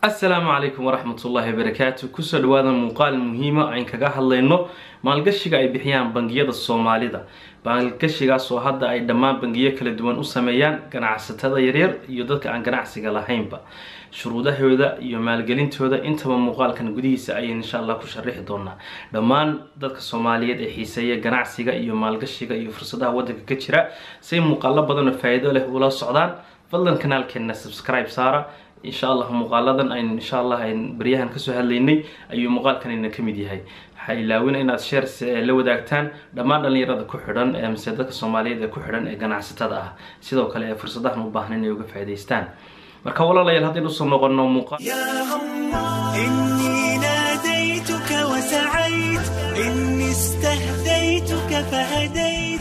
asalaamu calaykum waraxmatullaahi wabarakaatu kusoo dhawaada muuqaal muhiima ayn kaga hadlayno maalgashiga ay bixiyaan bangiyada soomaalida maalgashigaas oo hadda ay dhammaan bangiyo kala duwan u sameeyaan ganacsatada yaryar iyo dadka aan ganacsiga lahaynba shuruudahooda iyo maalgelintooda intaba muuqaalkan gudihiisa ayay insha allah ku sharixi doonaa dhammaan dadka soomaaliyeed ee xiiseeya ganacsiga iyo maalgashiga iyo fursadaha waddanka ka jira say muuqaalo badan oo faa-iido leh ula socdaan fadlan kanaalkeena subscribe saara insha allah muuqaaladan ayn insha allah ayn baryahan kasoo hadlaynay ayuu muuqaalkanina ka mid yahay waxaa ilaawina inaad shares la wadaagtaan dhammaan dhalinyarada ku xidhan ee mise dadka soomaaliyeed ee ku xidhan ee ganacsatada ah sidoo kale ee fursadahan u baahan inay uga faa'iidaystaan marka walaalayaal haddaynu usoo noqono muuqaal يا الله إني ناديتك وسعيت إني استهديتك فهديت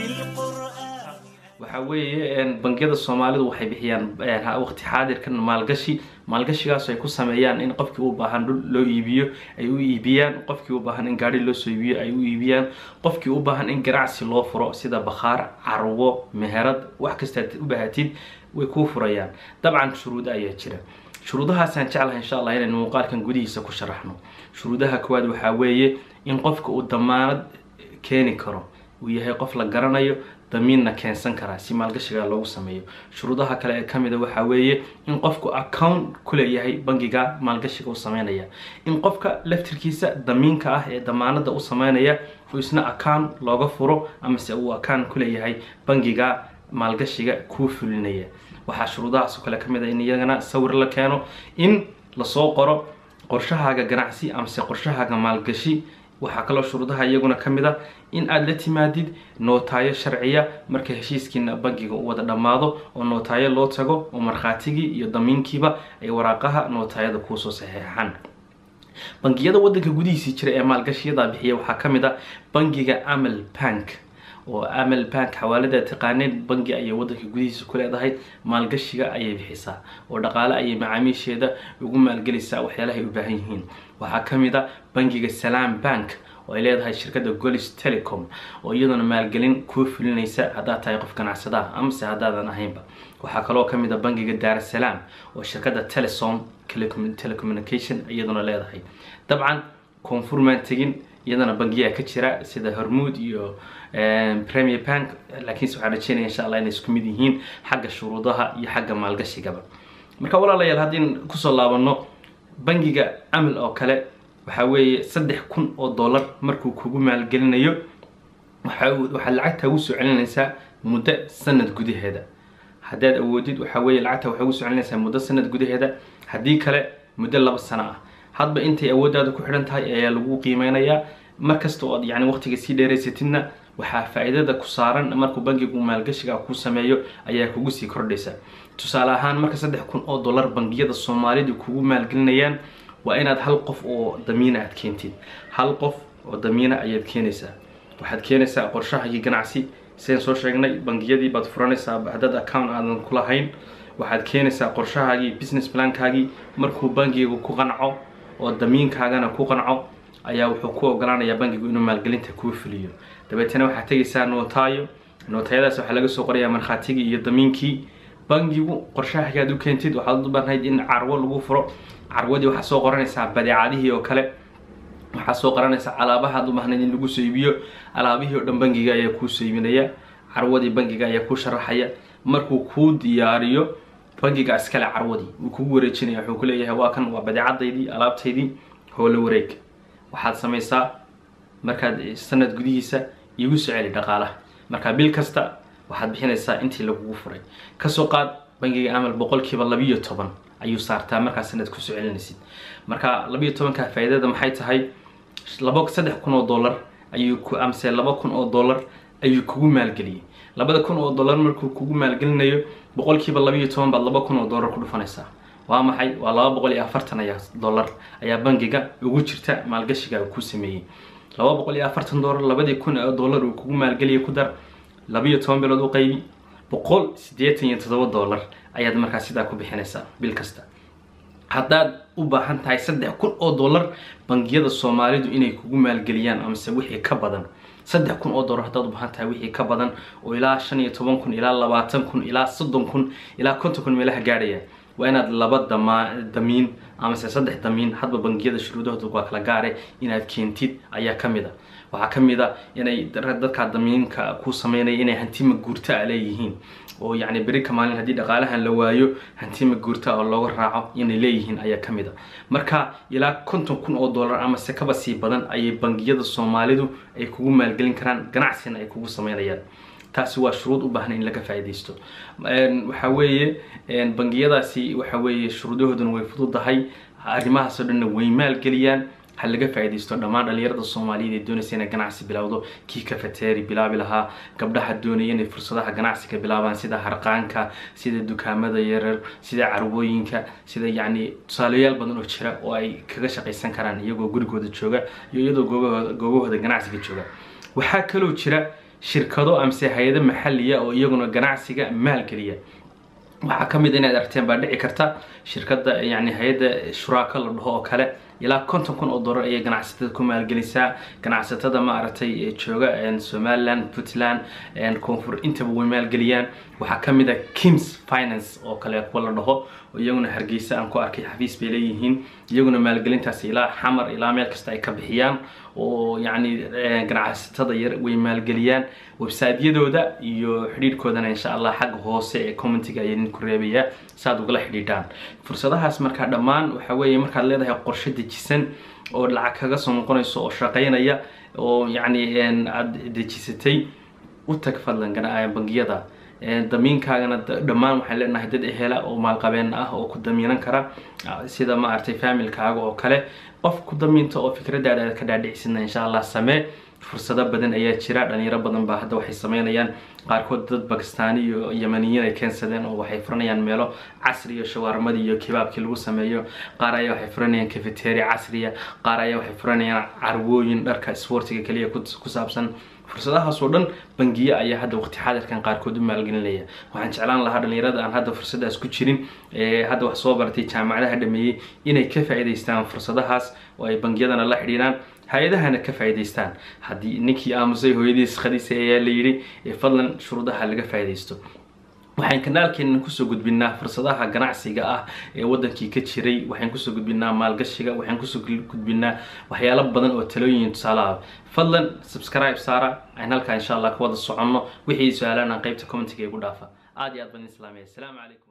بالقرآن waxaa weeye bangiyada soomaalidu waxay bixiyaan waqti xaadirkan maalgashi maalgashigaas ay ku sameeyaan in qofkii u baahan dhul loo iibiyo ay u iibiyaan qofkii u baahan in gaari loo soo iibiyo ay u iibiyaan qofkii u baahan in ganacsi loo furo sida bakhaar carwo meherad wax kastaad u baahatid way kuu furayaan dabcan shuruud ayaa jira shuruudahaasaan jeclahay insha allah inaynu muuqaalkan gudihiisa ku sharaxno shuruudaha koowaad waxaa weeye in qofka uu damaanad keeni karo uu yahay qof la garanayo damiinna keensan karaa si maalgashiga loogu sameeyo shuruudaha kale ee kamida waxaa weeye in qofku account ku leeyahay bangiga maalgashiga u sameynaya in qofka laftirkiisa damiinka ah ee damaanada u sameynaya uu isna account looga furo amase uu account ku leeyahay bangiga maalgashiga kuu fulinaya waxaa shuruudahaas oo kale kamid a in iyagana sawir la keeno in lasoo qoro qorshahaaga ganacsi amase qorshahaaga maalgashi waxaa kaloo shuruudaha iyaguna ka mid a in aada la timaadid nootaayo sharciya marka heshiiskiina bangiga u wada dhammaado oo nootaayo loo tago oo markhaatigii iyo damiinkiiba ay waraaqaha nootaayada kuusoo saxeexaan bangiyada waddanka gudihiisii jira ee maalgashiyada bixiya waxaa ka mid a bangiga amal bank oo amal bank xawaalada taqaaneed bangi ayay waddanka gudihiisa ku leedahay maalgashiga ayay bixisaa oo dhaqaale ayay macaamiisheeda ugu maalgelaysaa waxyaalahay u baahan yihiin waxaa ka mid a bangiga salaam bank oo ay leedahay shirkadda golis telecom oo iyaduna maalgelin kuu fulinaysa haddaad tahay qof ganacsadaha amase haddaadan ahaynba waxaa kaloo ka mid a bangiga daarasalaam oo shirkadda telesom telecommunication iyaduna leedahay dabcan koonfurmaan tegin iyadana bangiyaa ka jira sida hormuud iyo premier bank laakiinse waxaan rajeynaya insha allah inay isku mid yihiin xagga shuruudaha iyo xagga maalgashigaba marka walaalayaal haddii kusoo laabano bangiga amal oo kale waxaa weeye saddex kun oo dollar markuu kugu maalgelinayo waxaad lacagta ugu soo celinaysaa muddo sanad gudaheeda haddaad awoodid waxaa weeye lacagta waxay ugu soo celinaysaa muddo sanad gudaheeda haddii kale muddo laba sano ah hadba intay awooddaada ku xidhan tahay ayaa lagu qiimeynayaa markasta oo aad yani waqtiga sii dheeraysatidna waxaa faa-iidada ku saaran markuu bangigu maalgashiga kuu sameeyo ayaa kugu sii kordhaysa tusaale ahaan marka saddex kun oo dollar bangiyada soomaalidu kugu maalgelinayaan waa inaad hal qof oo damiina aad keentid hal qof oo damiina ayaad keenaysaa waxaad keenaysaa qorshahagii ganacsi sidaan soo sheegnay bangiyadii baad furanaysaa haddaad account aadan ku lahayn waxaad keenaysaa qorshahaagii business plankaagii markuu bangigu ku qanco oo damiinkaagana ku qanco ayaa wuxuu ku ogolaanayaa bangigu inuu maalgelinta kuu fuliyo dabeetana waxaad tegaysaa nootaayo nootayadaas waxaa laga soo qorayaa markhaatigii iyo damiinkii bangigu qorshahagaad u keentid waxaad u baahnayd in carwo lagu furo carwadii waxaa soo qoranaysaa badeecadihii oo kale waxaa soo qoranaysaa alaabahaad u baahnayd in lagu soo iibiyo alaabihii oo dhan bangiga ayaa kuu soo iibinaya carwadii bangiga ayaa kuu sharaxaya markuu kuu diyaariyo bangiga iskale carwadii wuu kugu wareejinaya wuxuu ku leeyahay waa kan waa badeecadaydii alaabtaydii howlo wareeg waxaad samaysaa markaad sanad gudihiisa iigu soo celi dhaqaalaha markaa bil kasta waxaad bixinaysaa intii lagugu furay kasoo qaad bangiga amal boqolkiiba labiyo toban ayuu saartaa markaa sanad kusoo celinaysid marka labiyo tobanka faa-iidada maxay tahay laba saddex kun oo dollar ayuu ku amse laba kun oo dollar ayuu kugu maalgeliyey labada kun oo dollar markuu kugu maalgelinayo boqolkiiba labiyo toban baad laba kun oo dollar ku dhufanaysaa waa maxay waa laba boqol iyo afartan ayaa dollar ayaa bangiga ugu jirta maalgashiga uu ku sameeyey laba boqol iyo afartan dollar labadii kun oo dollar uu kugu maalgeliyay ku dar labiyo toban bilood u qaybi boqol siddeetan iyo toddoba dollar ayaad markaa sidaa ku bixinaysaa bil kasta haddaad u baahan tahay saddex kun oo dollar bangiyada soomaalidu inay kugu maalgeliyaan amase wixii ka badan saddex kun oo dollar haddaad u baahan tahay wixii ka badan oo ilaa shan iyo toban kun ilaa labaatan kun ilaa soddon kun ilaa konton kun meelaha gaadhaya waa inaad laba dama damiin amase saddex damiin hadba bangiyada shuruudahooda waa kala gaare inaad keentid ayaa ka mid a waxaa ka mid a inay dadkaa damiinka ku sameynaya inay hantima guurta a leeyihiin oo yacni berika maalin haddii dhaqaalahan la waayo hantima guurta oo looga raaco inay leeyihiin ayaa ka mid a marka ilaa konton kun oo dollar amase kaba sii badan ayay bangiyada soomaalidu ay kugu maalgelin karaan ganacsina ay kugu sameynayaan taasi waa shuruud u baahan in laga faa'iidaysto waxa weeye bangiyadaasi waxa weeye shuruudahooduna way fududahay arrimahaasoo dhanna way maalgeliyaan ha laga faa'iidaysto dhammaan dhalinyarada soomaaliyeed ee doonaysa inay ganacsi bilowdo kii kafateeri bilaabi lahaa gabdhaha doonaya inay fursadaha ganacsiga bilaabaan sida harqaanka sida dukaamada yarar sida carwooyinka sida yacni tusaalayaal badan oo jira oo ay kaga shaqaysan karaan iyagoo gurigooda jooga iyo iyadoo goobahooda goobahooda ganacsiga jooga waxaa kaloo jira shirkado amase hay-ado maxaliya oo iyaguna ganacsiga maalgeliya waxaa ka mid inaad aragteen baa dhici karta shirkadda yani hay-adda shuraako la dhaho oo kale ilaa konton kun oo dollar ayay ganacsatada ku maalgelisaa ganacsatada maaragtay jooga somaliland puntland koonfur intaba way maalgeliyaan waxaa ka mid a kims finance oo kale kuwa la dhaho oo iyaguna hargeysa aan ku arkay xafiis bay leeyihiin iyaguna maalgelintaas ilaa xamar ilaa meel kasta ay ka bixiyaan oo yacni ganacsatada yar way maalgeliyaan websiteyadooda iyo xidhiidhkoodana insha allah xagga hoose ee commentiga ayaa idinku reebayaa saaad ugala xidhiidhaan fursadahaas markaa dhammaan waxa weeye markaad leedahay qorshe dejisan oo lacag kaga soo noqonayso oo shaqaynaya oo yacni aada dejisatay u tag fadlan bangiyada damiinkaagana dhammaan waxaan leenahay dad ehela oo maalqabeen ah oo ku damiinan kara sida maaragtay familkaaga oo kale qof ku damiinta oo fikradaada aad ka dhaadhicisina insha allah samee fursado badan ayaa jira dhalinyaro badan baa hadda waxay sameynayaan qaarkood dad bakistaani iyo yamaniyiin ay keensadeen oo waxay furanayaan meelo casri iyo shawaarmadii iyo kibaabkii lagu sameeyo qaar ayaa waxay furanayaan cafeteri casriya qaar ayaa waxay furanayaan carwooyin dharka sportiga kaliya ku saabsan fursadahaas oo dhan bangiye ayaa hadda waqti xaadirkan qaarkood u maalgelinaya waxaan jeclaan lahaa dhalinyarada aan hadda fursadaas ku jirin ee hadda wax soo baratay jaamacadaha dhameeyey inay ka faa'iidaystaan fursadahaas oo ay bangiyadana la xidhiidhaan hay-adahana ka faa'iidaystaan haddii ninkii aamusay hooyadiis khadiisa ayaa la yidhi fadlan shuruudaha laga faa'iidaysto waxaan kanaalkeena kusoo gudbinaa fursadaha ganacsiga ah ee wadankii ka jiray waxaan kusoo gudbinaa maalgashiga waxaan kusoo gudbinaa waxyaalo badan oo talooyin tusaale ah fadlan subscribe saara aan halkaa insha allah ka wada soconno wixii su-aalaan aan qaybta commentiga igu dhaafa aad iyo aad badan islaamiya asalaamu calaykum